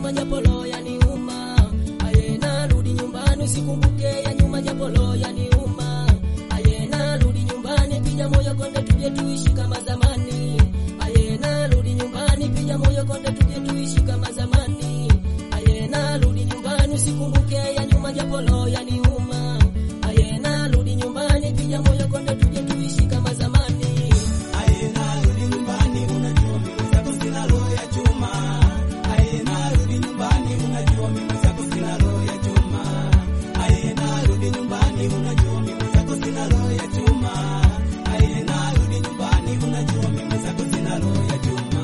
nyuma japo roho yaniuma. Aye narudi nyumbani usikumbuke ya nyuma japo roho yaniuma. Aye narudi nyumbani piga moyo konde tuje tuishi kama zamani. Aye narudi nyumbani piga moyo konde tuje tuishi kama zamani. Aye narudi nyumbani usikumbuke ya nyuma japo roho yaniuma. Aye narudi nyumbani piga moyo konde tuje tuishi kama zamani. Aye narudi nyumbani, unajua mimi zako sina roho ya chuma. Aye narudi nyumbani, unajua mimi zako sina roho ya chuma. Aye narudi nyumbani, unajua mimi zako sina roho ya chuma. Aye narudi nyumbani, unajua mimi zako sina roho ya chuma.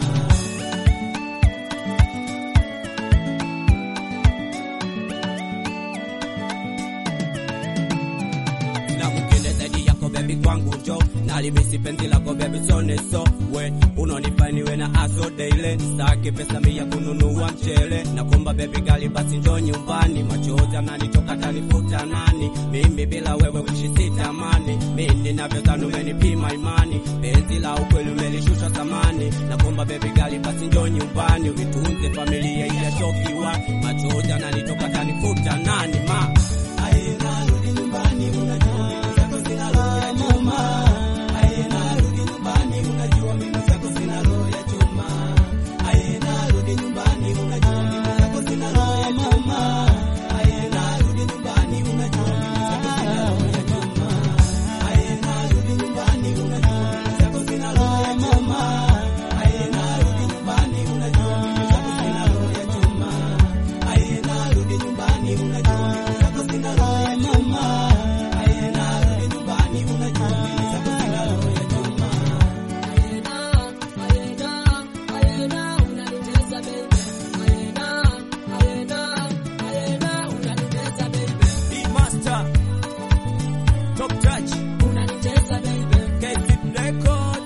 na mwingine zaidi yako bebi kwangu njo nalimisi penzi lako bebi sone so we unonifaniwe na aso daily saki pesa mia kununua mchele na kumba bebi gali basi njo nyumbani machozi ananitoka tanifuta nani mimi bila wewe kuishi sitamani mimi ninavyozani umenipima imani penzi la ukweli umelishusha thamani na kumba bebi gali basi njo nyumbani uitunze familia iyachokiwa machozi ananitoka tanifuta nani ma Aye narudi nyumbani, unajua mimi zako sina roho ya chuma. Aye narudi nyumbani, unajua mimi zako sina roho ya chuma. Aye narudi nyumbani, unajua mimi zako sina roho ya chuma. Aye narudi nyumbani, unajua mimi zako sina roho ya chuma. Aye narudi nyumbani, unajua mimi zako sina roho ya chuma. Aye narudi nyumbani, unajua mimi zako sina roho ya chuma. Aye narudi nyumbani, unajua mimi zako sina roho ya chuma. Aye narudi nyumbani, unajua mimi zako sina roho ya chuma. Ayena, ayena, ayena, unanitesa baby. Ayena, ayena, ayena, unanitesa baby. E-Master, Top Touch, Unanitesa baby. KFIP Record,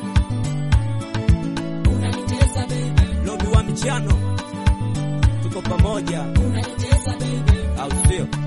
Unanitesa baby. Lobi wa michano, tuko pamoja, Unanitesa baby. au sio?